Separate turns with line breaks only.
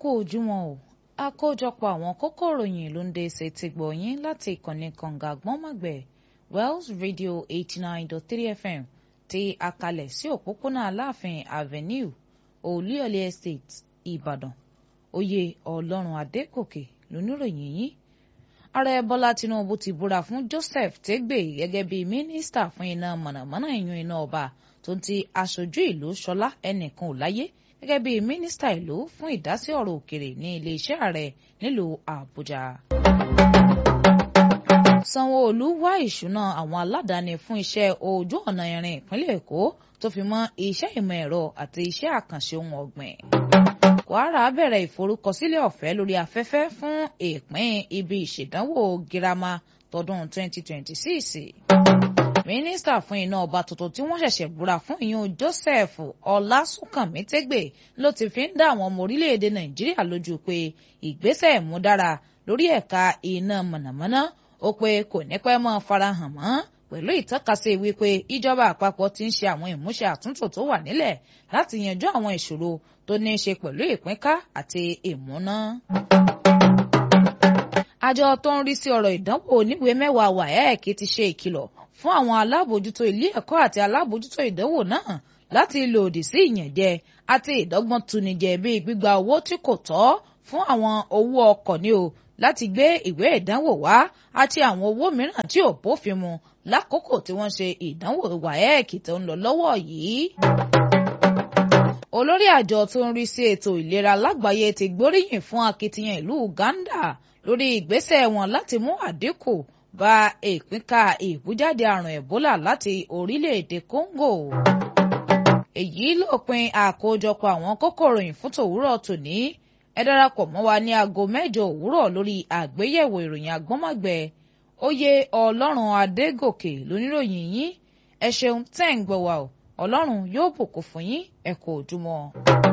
kú ojúmọ́ o àkójọpọ̀ àwọn kókó ìròyìn ló ń dé ṣe ti gbọ̀yìn láti ìkànnì kànga gbọ́nmọ̀gbẹ̀ Wells Radio eighty nine dot three FM ti àkàlẹ̀ sí òpópónà Aláàfin Avenue Olúyọ̀lé Estate Ìbàdàn oyè Ọlọ́run Adégòkè lóníròyìn yìí ààrẹ Bọ́lá Tinubu ti búra fún Joseph Tegbe gẹ́gẹ́ bí mínísítà fún iná mọ̀nàmọ́ná ìyún iná ọba tó ń ti aṣojú ìlú Ṣọlá ẹnìkan ò láyé gẹ́gẹ́ bí mínísítà ìlú fún ìdásí ọ̀rọ̀ òkèrè ní iléeṣẹ́ ààrẹ nílùú Àbújá. Sanwó-Olú wá ìṣúná àwọn aládàáni fún iṣẹ́ ojú ọ̀nà irin ìpínlẹ̀ Èkó tó fi mọ́ iṣẹ́ ìmọ̀ ẹ̀rọ àti iṣẹ́ àkànṣe ohun ọ̀gbìn. Kwara bẹ̀rẹ̀ ìforúkọsílẹ̀ ọ̀fẹ́ lórí afẹ́fẹ́ fún ìpín ibi ìṣèdánwò girama tọdún 2026 mínísítà fún iná ọba tuntun tí wọ́n ṣẹ̀ṣẹ̀ búra fún ìyún Joseph Ọlásùnkànmí Tégbè ló ti fi ń dá àwọn ọmọ orílẹ̀-èdè Nàìjíríà lójú pé ìgbésẹ̀ ìmúdára lórí ẹ̀ka iná mọ̀nàmọ́ná ó pé kò ní pẹ́ mọ́ farahàn mọ́ pẹ̀lú ìtọ́kasí wípé ìjọba àpapọ̀ ti ń ṣe àwọn ìmúṣẹ àtúntò tó wà nílẹ̀ láti yanjú àwọn ìṣòro tó ní í ṣe pẹ̀lú ìpínká àti ìmúná àjọ tó ń rí sí ọ̀rọ̀ ìdánwò oníwèé mẹ́wàá WAEC ti ṣe ìkìlọ̀ fún àwọn alábòójútó ilé ẹ̀kọ́ àti alábòójútó ìdánwò náà láti lòdì sí ìyànjẹ àti ìdọ́gbọ́n tunijẹ bíi gbígba owó tí kò tọ́ fún àwọn owó ọkọ̀ ní o láti gbé ìwé ìdánwò wá àti àwọn owó mìíràn tí ò bófin mu lákòókò tí wọ́n ṣe ìdánwò WAEC tó ń lọ lọ́wọ́ yìí olórí àjọ tó ń rí sí ètò ìlera lágbàáyé ti gbóríyìn fún akitiyan ìlú Uganda lórí ìgbésẹ̀ wọn láti mú àdínkù bá ìpínká ìbújáde àrùn Ebola láti orílẹ̀-èdè Congo. èyí lópin àkójọpọ̀ àwọn kókó ìròyìn fún tòwúrọ̀ tòní ẹ darapọ̀ mọ́ wa ní aago mẹ́jọ òwúrọ̀ lórí àgbéyẹ̀wò ìròyìn agbọ́nmọ̀gbẹ́ oyè Ọlọ́run Adégòkè lóníròyìn yín ẹ ṣeun tẹ́ ń gbọ́ wa o Ọlọ́run yóò bùkún fún yín ẹ kú ojúmọ́.